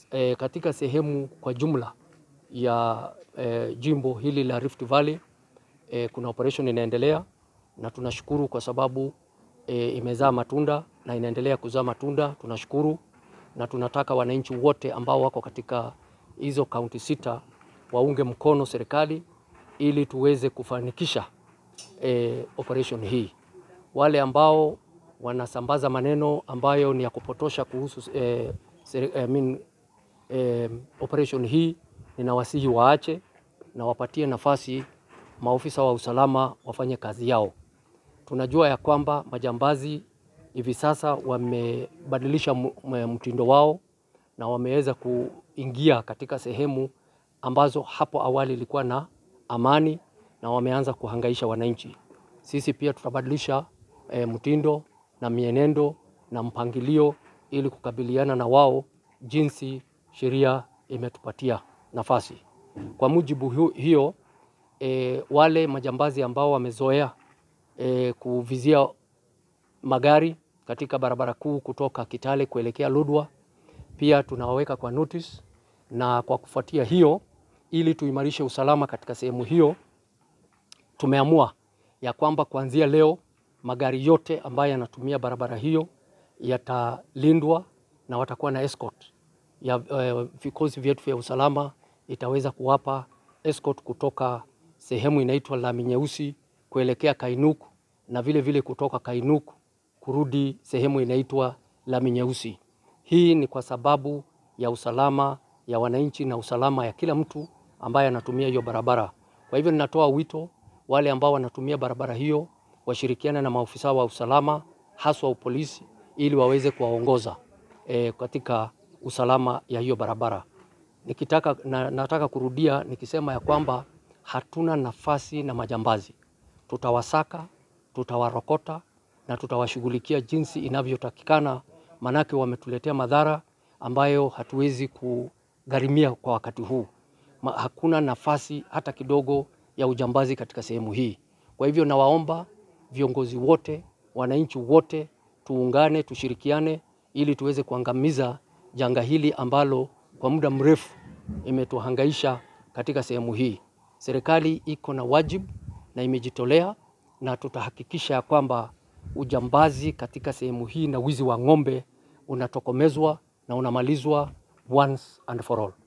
e, katika sehemu kwa jumla ya e, jimbo hili la Rift Valley e, kuna operation inaendelea na tunashukuru kwa sababu e, imezaa matunda na inaendelea kuzaa matunda. Tunashukuru na tunataka wananchi wote ambao wako katika hizo kaunti sita waunge mkono serikali ili tuweze kufanikisha e, operation hii. Wale ambao wanasambaza maneno ambayo ni ya kupotosha kuhusu e, seri, I mean, e, operation hii ninawasihi waache na wapatie nafasi maofisa wa usalama wafanye kazi yao. Tunajua ya kwamba majambazi hivi sasa wamebadilisha mtindo wao na wameweza kuingia katika sehemu ambazo hapo awali ilikuwa na amani na wameanza kuhangaisha wananchi. Sisi pia tutabadilisha e, mtindo na mienendo na mpangilio ili kukabiliana na wao jinsi sheria imetupatia nafasi. Kwa mujibu hiyo e, wale majambazi ambao wamezoea e, kuvizia magari katika barabara kuu kutoka Kitale kuelekea Lodwar pia tunawaweka kwa notice, na kwa kufuatia hiyo, ili tuimarishe usalama katika sehemu hiyo, tumeamua ya kwamba kuanzia leo magari yote ambayo yanatumia barabara hiyo yatalindwa na watakuwa na escort ya uh, vikosi vyetu vya usalama itaweza kuwapa escort kutoka sehemu inaitwa Lami Nyeusi kuelekea Kainuk na vile vile kutoka Kainuk kurudi sehemu inaitwa Lami Nyeusi. Hii ni kwa sababu ya usalama ya wananchi na usalama ya kila mtu ambaye anatumia hiyo barabara. Kwa hivyo ninatoa wito wale ambao wanatumia barabara hiyo washirikiane na maofisa wa usalama haswa polisi ili waweze kuwaongoza e, katika usalama ya hiyo barabara. Nikitaka, na, nataka kurudia nikisema ya kwamba hatuna nafasi na majambazi. Tutawasaka, tutawarokota na tutawashughulikia jinsi inavyotakikana, manake wametuletea madhara ambayo hatuwezi kugharimia kwa wakati huu. Ma, hakuna nafasi hata kidogo ya ujambazi katika sehemu hii. Kwa hivyo nawaomba viongozi wote, wananchi wote tuungane, tushirikiane ili tuweze kuangamiza janga hili ambalo kwa muda mrefu imetuhangaisha katika sehemu hii. Serikali iko na wajibu na imejitolea, na tutahakikisha ya kwamba ujambazi katika sehemu hii na wizi wa ng'ombe unatokomezwa na unamalizwa once and for all.